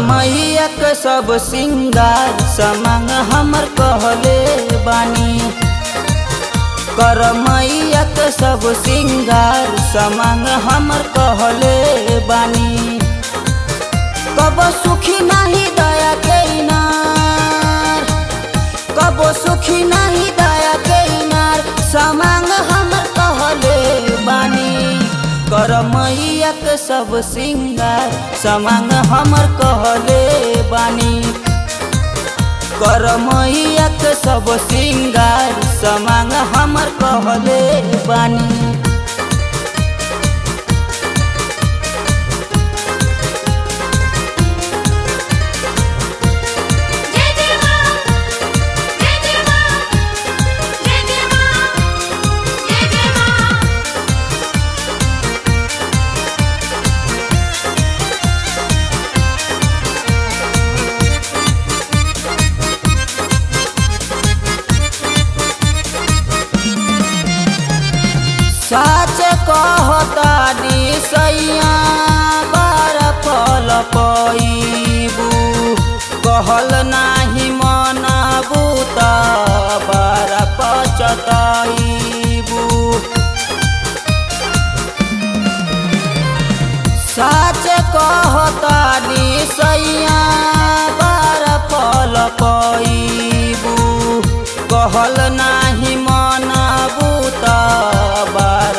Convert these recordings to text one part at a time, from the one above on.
मैया के सब सिंगार समांग हमर कहले बानी कर मैया के सब सिंगार समांग हमर कहले बानी कब सुखी नहीं दया के इनार कब सुखी नहीं दया के इनार समांग हमर कहले बानी कर मैया के सब सिंगार समांग हमर कहले बानी कर मैया के सब सिंगार समांग हमर कहले बानी जय जय मां जय जय मां जय जय मां जय जय मां साच कहतानी सैया बार फल पैबू कहल नाही मनबू त बार पचतैबू साच कहतानी सैया बार फल पैबू कहल नाही मनबू त बार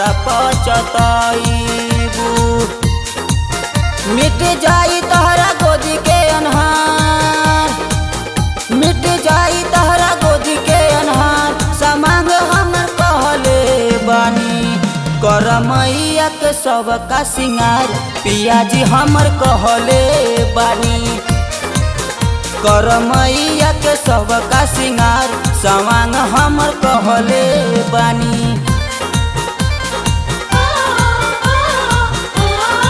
पचतैबू मिट जाई तहरा गोदी के अनहार मिट जाई तहरा गोदी के अनहार समांग हमर कहले बानी कर मैया के सब का सिंगार पियाजी हमर कहले बानी कर मैया के सब का सिंगार सवांग हमर कहले बानी ओ ओ ओ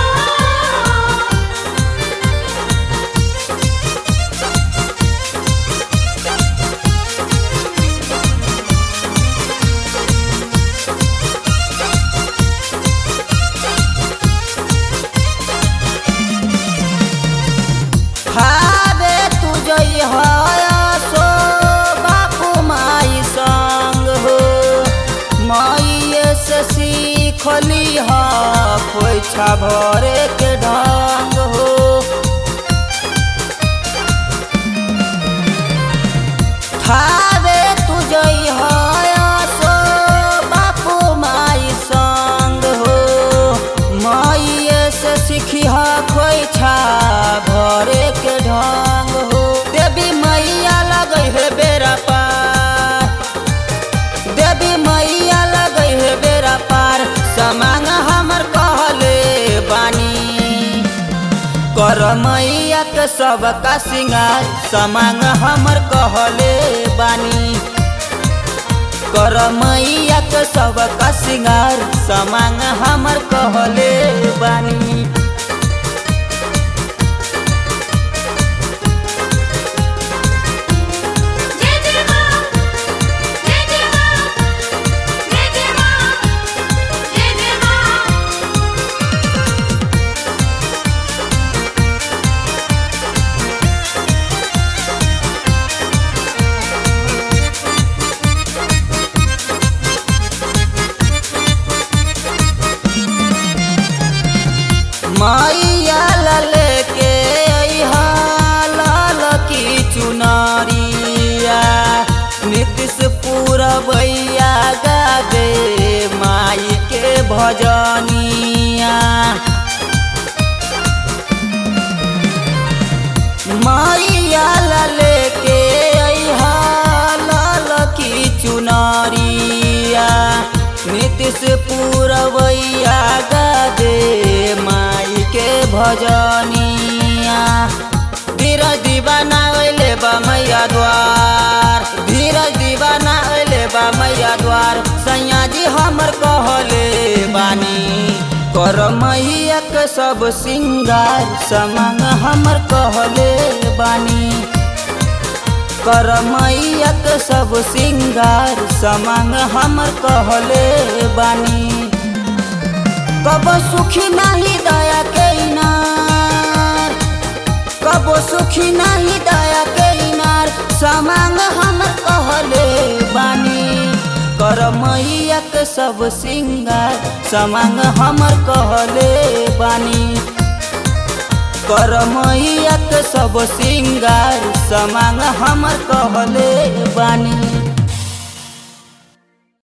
हाबे तू जई सो बापू माई संग हो माइये से सीखली ह खोइछा भरे के ढंग हो हाबे तू जई सो बापू माई संग हो माइये से सीखी ह खोइछा भरे के ढंग हो देवी मैया लगै है बेरा पार देवी मैया लगै है बेरा पार समांग हमर कहले बानी कर मैया के सब का सिंगार समांग हमर कहले बानी कर मैया के सब का सिंगार समांग हमर कहले बानी जय जय मां जय जय मां जय जय मां जय जय मां मैया लले के अइहा लाल की चुनरिया नीतीश पूरबैया गावे माई के भजनिया मैया लले के अइहा लाल की चुनरिया नीतीश पूरबैया गावे माई के भजनिया धीरज दीवाना अइले बा मैया द्वार धीरज दीवाना अइले बा मैया द्वार सैया जी हमर कहले बानी कर मैया के सब सिंगार समांग हमर कहले बानी कर मैया के सब सिंगार समांग हमर कहले बानी कब सुखी नहीं दया के इनार कब कबो सुखी नहीं दया के इनार समांग हम कहले बानी कर मैया के सब सिंगार समांग हमर कहले बानी कर मैया के सब सिंगार समांग हमर कहले बानी